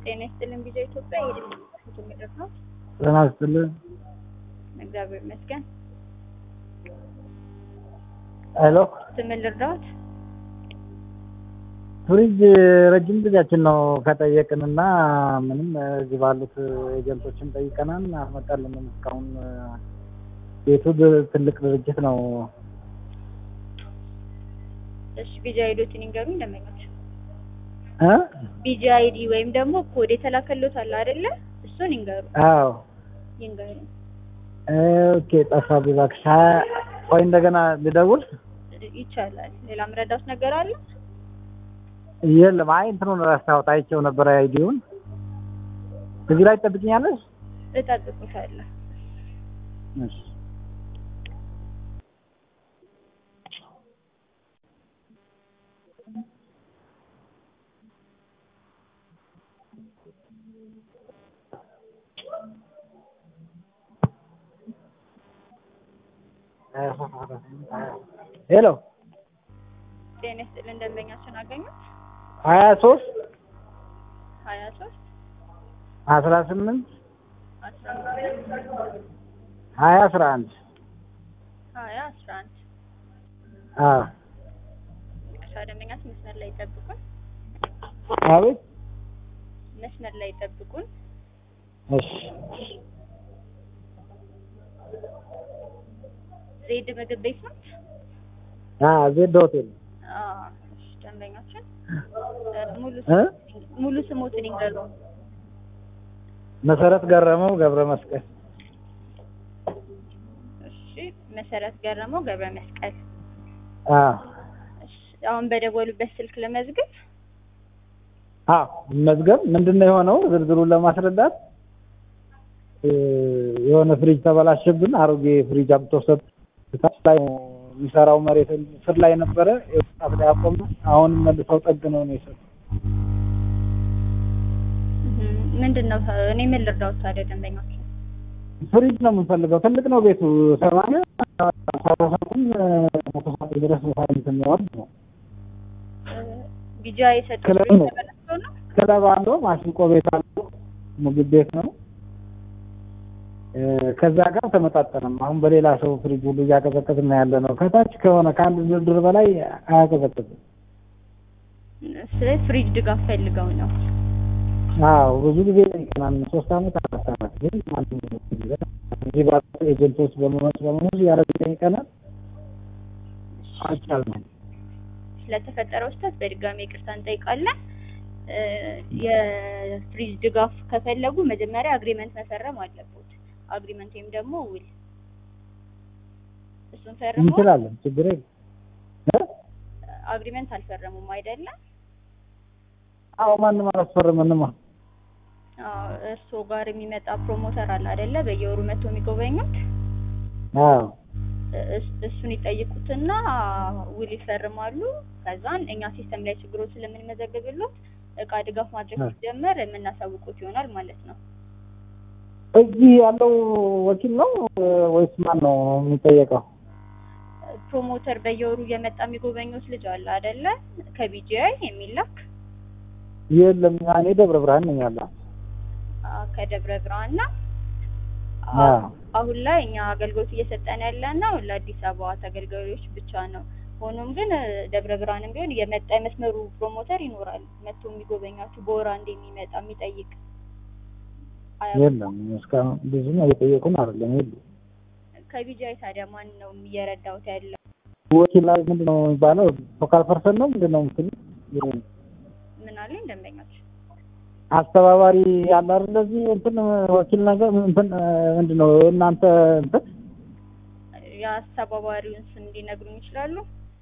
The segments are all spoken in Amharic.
ጤና ይስጥልን ቪዛ ኢትዮጵያ የድምጽ ምድር ነው። ጤና ይስጥልን። እግዚአብሔር ይመስገን። ሄሎ ስምን ልርዳዎት? ፍሪጅ ረጅም ጊዜያችን ነው ከጠየቅን እና ምንም እዚህ ባሉት ኤጀንቶችን ጠይቀናል፣ አልመጣልንም እስካሁን። ቤቱ ድ- ትልቅ ድርጅት ነው። እሺ ቪዛ አይዲዎትን ይንገሩኝ ደንበኞች። እ? ቪዛ አይዲ ወይም ደግሞ ኮድ የተላከሎት አለ አይደለ? እሱን ይንገሩ አዎ ይንገሩ። ኦኬ። ጠፋብኝ እባክሽ። ሀያ- ቆይ እንደገና ልደውል። ይቻላል። ሌላ ምረዳውት ነገር አለ? የለም። አይ እንትኑን ረሳሁት። አይቼው ነበር አይዲውን። እዚህ ላይ ትጠብቅኛለሽ? እጠብቁታለሁ። እሺ። ሄሎ ጤና ይስጥልን ደንበኛችን አገኙት? ሀያ ሶስት ሀያ ሶስት አስራ ስምንት አስራ አምስት ሀያ አስራ አንድ ሀያ አስራ አንድ አዎ ይቅርታ ደንበኛችን መስመር ላይ ይጠብቁን። አቤት መስመር ላይ ይጠብቁን። እሺ ዜድ ምግብ ቤት ነው? አዎ ዜድ ሆቴል አዎ። እሺ ደንበኛችን ሙሉ እ ሙሉ ስሞትን ይንገሩ። መሰረት ገረመው ገብረ መስቀል እሺ መሰረት ገረመው ገብረ መስቀል። አዎ እሺ አሁን በደወሉበት ስልክ ለመዝግብ አዎ መዝገብ ምንድን ነው የሆነው ዝርዝሩን ለማስረዳት እ የሆነ ፍሪጅ ተበላሸብን አሮጌ ፍሪጅ አምጥቶ ሰጥ ታች ላይ የሚሰራው መሬት ስር ላይ ነበረ የወጣት ላይ አቆመ አሁን መልሰው ጠግነው ነው የሰጡት ምንድን ነው እኔ ምን ልርዳዎት ታዲያ ደንበኞች? ፍሪጅ ነው የምንፈልገው ትልቅ ነው ቤቱ ሰማንያ ሰባሰቱን መቶ ሰዓት ድረስ ሳይንት የሚወርድ ነው ቢጃ የሰጡት ክለብ ነው። ተበላሽቶ ነው? ክለብ አለው ማሲንቆ ቤት አለው ምግብ ቤት ነው እ ከዛ ጋር ተመጣጠንም አሁን በሌላ ሰው ፍሪጅ ሁሉ እያቀዘቀዝን ነው ያለ ነው ከታች ከሆነ ከአንድ ድርድር በላይ አያቀዘቅዝም ስለ ፍሪጅ ድጋፍ ፈልገው ነው። አዎ ብዙ ጊዜ ጠይቀናል ሶስት አመት አራት አመት ግን ማንም እዚህ ባሉ ኤጀንቶች በመመስ በመመስ እያደረጉ ጠይቀናል አልቻልንም ስለተፈጠረው ስህተት በድጋሚ ይቅርታ እንጠይቃለን። እ የፍሪጅ ድጋፍ ከፈለጉ መጀመሪያ አግሪመንት መፈረም አለበት። አግሪመንት ወይም ደግሞ ውል እሱን ፈርሞ እንችላለን ችግር የለም እ? አግሪመንት አልፈረሙም አይደለም? አዎ ማንም አላስፈረመንማ አዎ እርስዎ ጋር የሚመጣ ፕሮሞተር አለ አይደለ? በየወሩ መጥቶ የሚጎበኙት አዎ እስ- እሱን ይጠይቁትና ውል ይፈርማሉ። ከዛን እኛ ሲስተም ላይ ችግሮች ስለምንመዘግብሎት እቃ ድጋፍ ማድረግ አ። ሲጀመር የምናሳውቁት ይሆናል ማለት ነው። እዚህ ያለው ወኪል ነው እ ወይስ ማን ነው የሚጠየቀው? ፕሮሞተር በየወሩ እየመጣ የሚጎበኙት ልጅ አለ አይደለ? ከቢጂአይ የሚላክ የለም እኔ ደብረ ብርሃን ነኝ ያለው። አ፣ ከደብረ ብርሃን ነው። አ። አሁን ላይ እኛ አገልግሎት እየሰጠን ያለ ነው ለአዲስ አበባ ተገልጋዮች ብቻ ነው። ሆኖም ግን እ፣ ደብረ ብርሃንም ቢሆን የመጣ የመስመሩ ፕሮሞተር ይኖራል መጥቶ የሚጎበኛችሁ በወር አንድ የሚመጣ የሚጠይቅ አያውቁም? የለም እስካሁን ብዙም እየጠየቁን አይደለም። የለም ከቢጂአይ ታዲያ ማን ነው እየረዳውት ያለው? ወኪል ላይ ምንድን ነው የሚባለው? ፎካል ፐርሰን ነው ምንድን ነው ምስል ምን አለኝ ደንበኞች አስተባባሪ ያለ አይደል? እንደዚህ እንትን ወኪል ነገር እንትን ምንድን ነው እናንተ እንትን የአስተባባሪውን ስም ሊነግሩኝ ይችላሉ?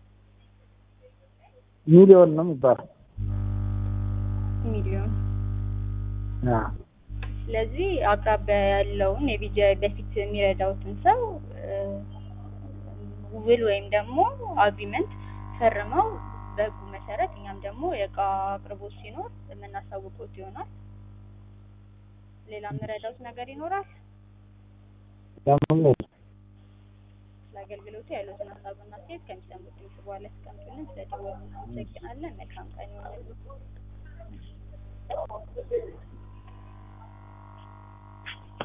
ሚሊዮን ነው የሚባለው። ሚሊዮን አዎ ስለዚህ አቅራቢያ ያለውን የቢጂአይ በፊት የሚረዳውትን ሰው እ፣ ውል ወይም ደግሞ አግሪመንት ፈርመው በህጉ መሰረት እኛም ደግሞ የእቃ አቅርቦት ሲኖር የምናሳውቁት ይሆናል። ሌላ የምረዳውት ነገር ይኖራል? ደግሞ ስለ አገልግሎቱ ያሉትን ሀሳብና አስተያየት ከሚሰሙት ድምጽ በኋላ ያስቀምጡልን። ስለደወሉ እናመሰግናለን። መልካም ቀን ይሆንልን።